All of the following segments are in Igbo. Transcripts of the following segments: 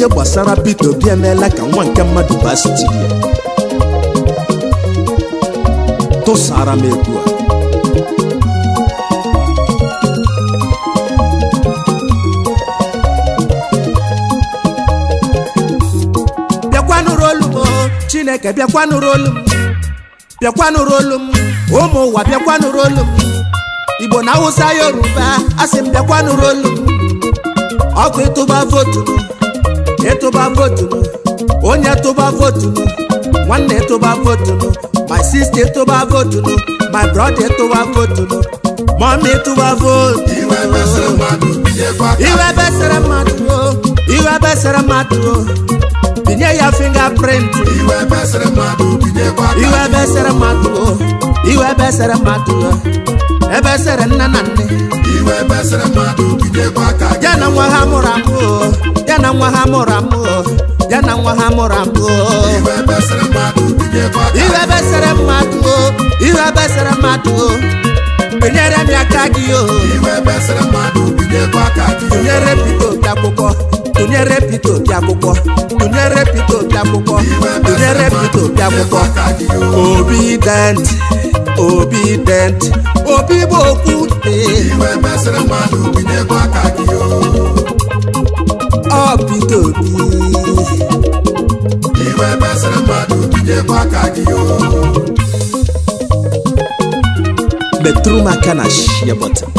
gbasara Peter Obi emeela ka nwa nke mmadụ baa stidi ya tụsara m egwu a bịakwanụrụ olu m o, chineke bịakwanụrụ olu m bịakwanụrụ olu m ụmụ ụwa bịakwanụrụ olu m igbo na awụsa yoruba asị m bịakwanụrụ olu m ọkụ ịtụba votunu ịtụba votunu onye tụba votunu nwanne ịtụba votunu my sister ịtụba votunu my brother ịtụba votunu mọmi ịtụba votu iwe mesịrị mmadụ binyekwa aka iwe besere mmadụ o iwe besere mmadụ o binye ya fingerprint iwe mesịrị mmadụ binyekwa aka iwe besere mmadụ o iwe besere mmadụ o ebesere nne na nne iwe mesịrị mmadụ binyekwa aka ya na nwa ha mụrụ amụ o ya na nwa ha mụrụ amụ o ya na nwa ha mụrụ amụ o iwe mesịrị mmadụ binyekwa aka iwe besere mmadụ o iwe besere mmadụ o binyere m aka gị o iwe mesịrị mmadụ binyekwa aka gị tụnyere Peter Obi akwụkwọ tụnyere Peter Obi akwụkwọ tụnyere Peter Obi akwụkwọ iwe tụnyere mesịrị Peter mmadụ Obi akwụkwọ binyekwa aka gị obidient obidient obi bụ okwute iwe mesịrị mmadụ binyekwa aka gị ọ Peter Obi iwe mesịrị mmadụ binyekwa aka gị metụrụ m aka na shia bọtịn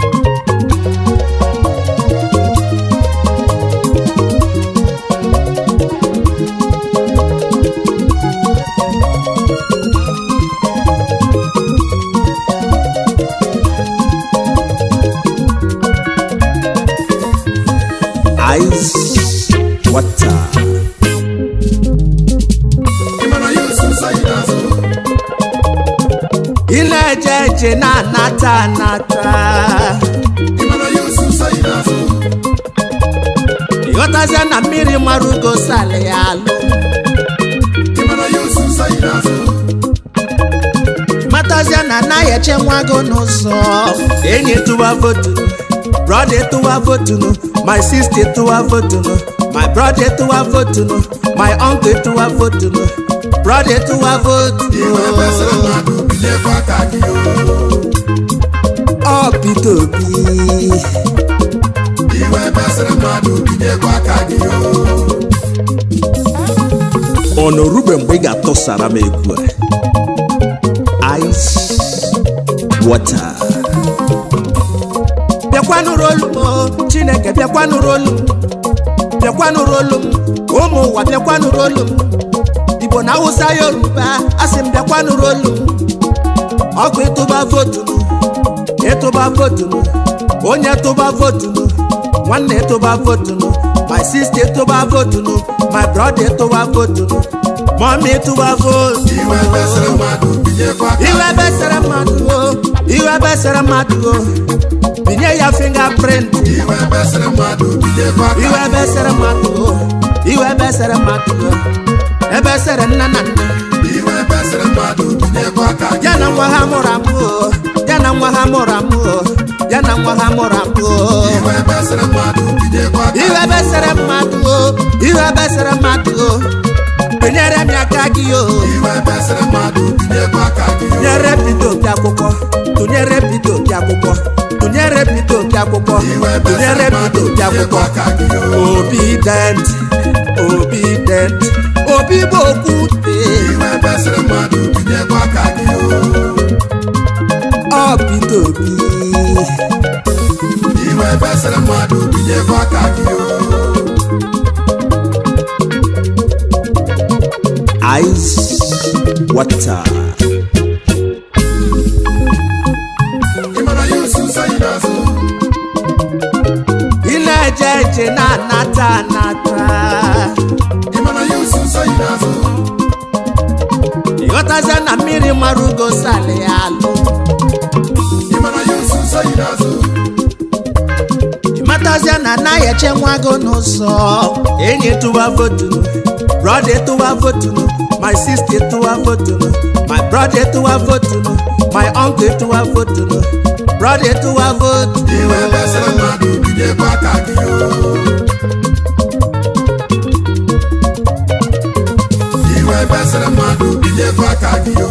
ice water ịmara ya osu nsọ yi n'azụ ị na-eje eje na-anata anata ịmara ya osu nsọ yi n'azụ ịghọtazie na mmiri mara ugo sali ya alụ ịmara ya osu nsọ yi n'azụ matazie na anaghị eche nwa gị n'ụzọ enyi tụwa votunu brọda tụwa votunu my sister tụwa votunu my brother tụwa votunu my uncle tụwa votunu brọda tụwa iwe mesịrị votunu mmadụ binyekwa aka gị ọ Peter Obi iwe mesịrị mmadụ binyekwa aka gị ọ nọrube mgbe ị ga-atụsara m egwu a ice water bịakwanụrụ olu m o, chineke bịakwanụrụ olu m bịakwanụrụ olu m ụmụ ụwa bịakwanụrụ olu m igbo na awụsa yoruba asị m bịakwanụrụ olu m ọkụ ịtụba votunu ịtụba votunu onye tụba votunu nwanne ịtụba votunu my sister ịtụba votunu my brother ịtụba votunu mọmi ịtụba votu iwe mesịrị mmadụ binyekwa aka iwe besere mmadụ o iwe besere mmadụ o binye ya fingerprint iwe mesịrị mmadụ binyekwa aka iwe besere mmadụ o iwe besere mmadụ o ebesere nne na nne iwe mesịrị mmadụ binyekwa aka gị ya na nwa ha mụrụ amụ o ya na nwa ha mụrụ amụ o ya na nwa ha mụrụ amụ o iwe mesịrị mmadụ binyekwa aka iwe besere mmadụ o iwe besere mmadụ o binyere m aka gị o iwe mesịrị mmadụ binyekwa aka gị tụnyere Peter Obi akwụkwọ tụnyere Peter Obi akwụkwọ tụnyere Peter Obi akwụkwọ iwe tụnyere mesịrị mmadụ Peter Obi binyekwa akwụkwọ aka gị obidient obidient obi bụ okwute iwe mesịrị mmadụ binyekwa aka gị ọ Peter Obi iwe mesịrị mmadụ binyekwa aka gị ice water ịmara ya osu nsọ yi n'azụ ị na-eje eje na-anata anata ịmara ya osu nsọ yi n'azụ ịghọtazie na mmiri mara ugo sali ya alụ ịmara ya osu nsọ yi n'azụ ịmatazie na anaghị eche nwa gị n'ụzọ enyi tụwa votunu brother tụwa votunu my sister tụwa votunu my brother tụwa votunu my uncle tụwa votunu brother tụwa votunu iwe mesịrị mmadụ binyekwa aka gị efesịrị mmadụ binyekwa aka gị o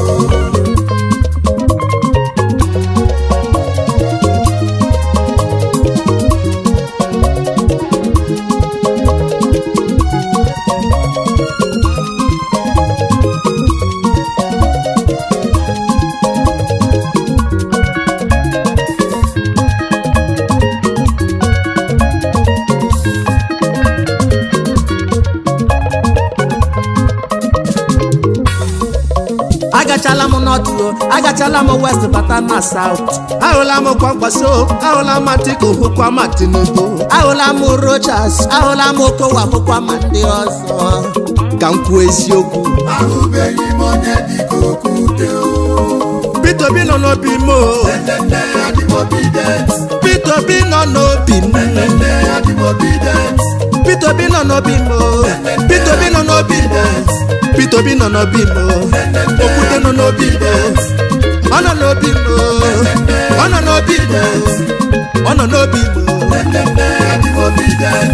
agachala m nọtụ agachala m west bata na saut ahụla m kwakwaso ahụla m atiku hụkwa ma tinubu ahụla m rochas ahụla m okowa hụkwa ma ndị ọzọ ka m kwuo eziokwu ahụbeghị m onye dịka okwute o Peter Obi nọ n'obi m o. nne ya dị m obidient Peter Obi nọ n'obi m nne ya dị m obidient Peter Obi nọ n'obi m o. Peter Obi nọ n'obi m o. Peter Obi nọ n'obi m o. Okwute nọ n'obi m o. ọ nọ n'obi m o. ọ nọ n'obi m o. ọ nọ n'obi m o. nne ya dị m obidient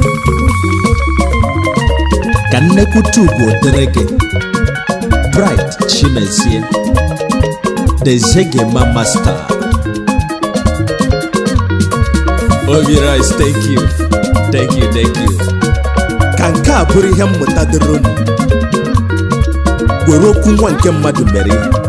ka nnekwute ugwu dịrị gị bright chimezie the zegema master obi rice thank you thank you thank you ka nke a bụrụ ihe mmụta dịrị unu were okwu nwa nke mmadụ mere ihe